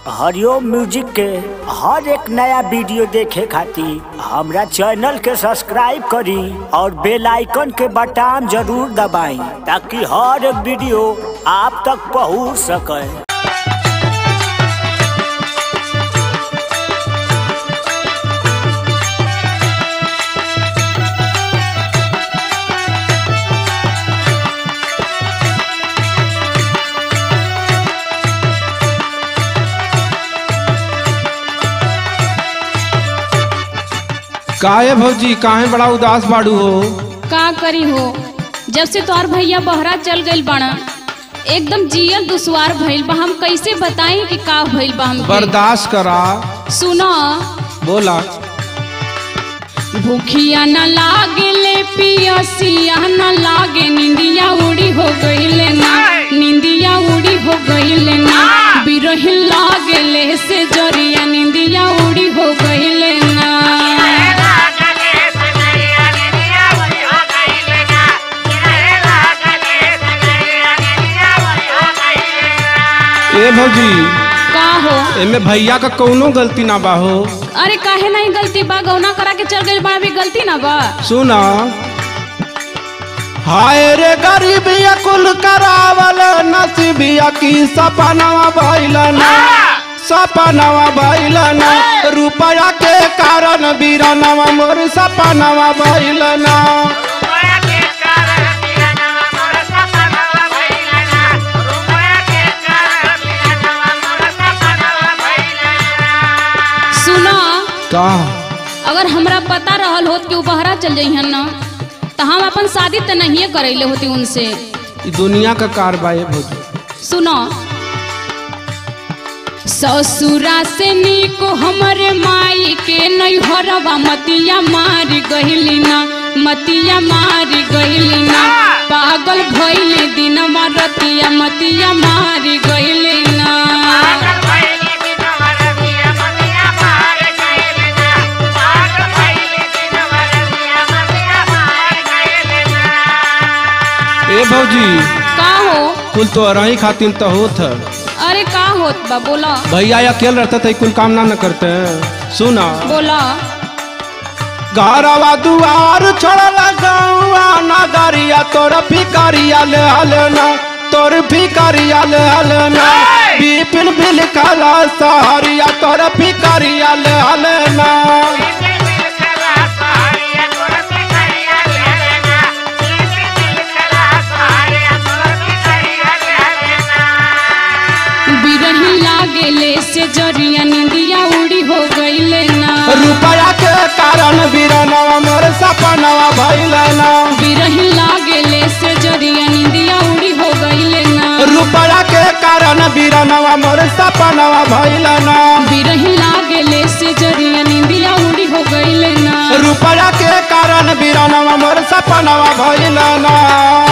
हरिओम music के हर एक नया वीडियो देखे खातिर हमरा चैनल के सब्सक्राइब करी और बेल आइकन के बटन जरूर दबाई ताकि हर एक वीडियो आप तक पहुंच सके काहे भौजी काहे बड़ा उदास बाड़ू हो का करी हो जब से तोहार भैया बहरा चल गइल बाड़ा एकदम जियल दुश्वार भइल बा हम कैसे बताई कि का भइल बा हमके बर्दाश्त करा सुनो बोला भूखिया न लागेले पियसिया न लागे निंदिया उड़ी हो गइले ना निंदिया उड़ी हो गइले ना बिरहिन लागेले से जरिया निंदिया उड़ी हो गइले ना ए भौजी का हो एमे भैया का कौनो गलती ना बा हो अरे काहे नहीं गलती बा गौना करा के चल गइल बा भी गलती ना बा सुना हाय रे गरीबिया कुल करावल नसीबिया की सपनावा भइलना सपनावा भइलना रुपया के कारण बीरनवा मोर सपनावा भइलना सुनो का अगर हमरा पता रहल होत कि उ बहरा चल जइहन न तो हम अपन शादी तो नहीं करैले होती उनसे ई दुनिया का कारबा है भौजी सुनो ससुरा से निको हमरे माई के नैहरवा मतिया मारी गहिली ना मतिया मारी गहिली ना पागल भइले दिन रतिया मतिया मारी गहिली ना ए भौजी का हो कुल तो रही खातिर तो होत है अरे का होत बा बोला भैया अकेले रहते थे कुल काम ना न करते हैं सुना बोला घरवा दुआर छोड़ल गौआ नगरिया तोर फिकरिया ले हलना तोर फिकरिया ले हलना बिपिन बिल कला सहरिया तोर फिकरिया ले हलना बिरही लागेले से जरिया निंदिया उड़ी हो गईले ना रुपया के कारण बीरनवा मोर सपनवा भइलना बिरही लागेले से जरिया निंदिया उड़ी हो गईले ना रुपया के कारण बीरनवा मोर सपनवा भइलना बिरही लागेले से जरिया निंदिया उड़ी हो गईले ना रुपया के कारण बीरनवा मोर सपनवा भइलना